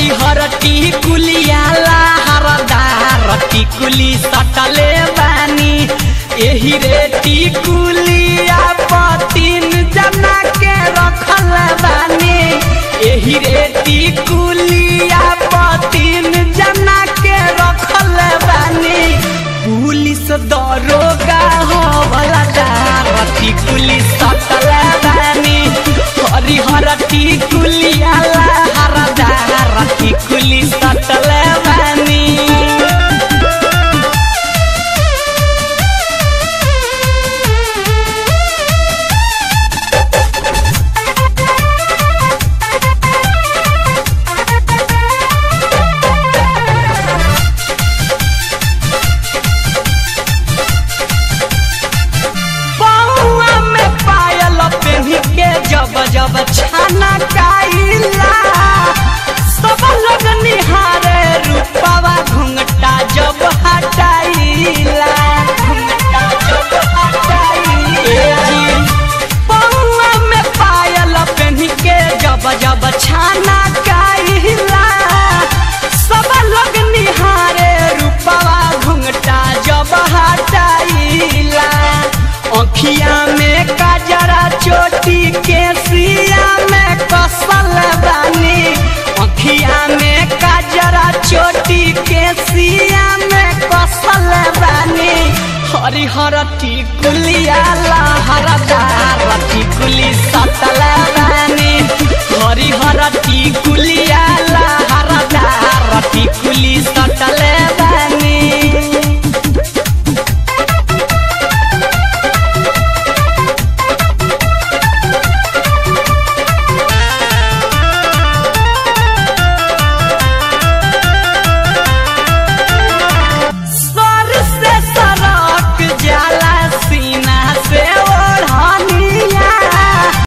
हरिहर टिकुलिया हरदार टिकुली सटले बानी एही रे टिकुलिया पतिन जना के रखल बानी एही रे टिकुलिया पतिन जना के रखल बानी पुलिस दरोगा हवला दार टिकुली सटल बानी हरिहर टिकुलिया हरदार टिकुली सटल बानी पौआ में पायल पेन्ही के जब जब छाना काइला सब लोग निहारे रूपवा घुंघटा जब हटाइला घुंघटा जब हटाइला पौआ में पायल पेन्ही के जब जब छाना काइला सब लोग निहारे रूपवा घुंघटा जब हटाइला अखिया में काजरा चोटी के सिया में कसल बानी अखिया में काजरा चोटी के सिया में कसल बानी हरिहर टिकुलिया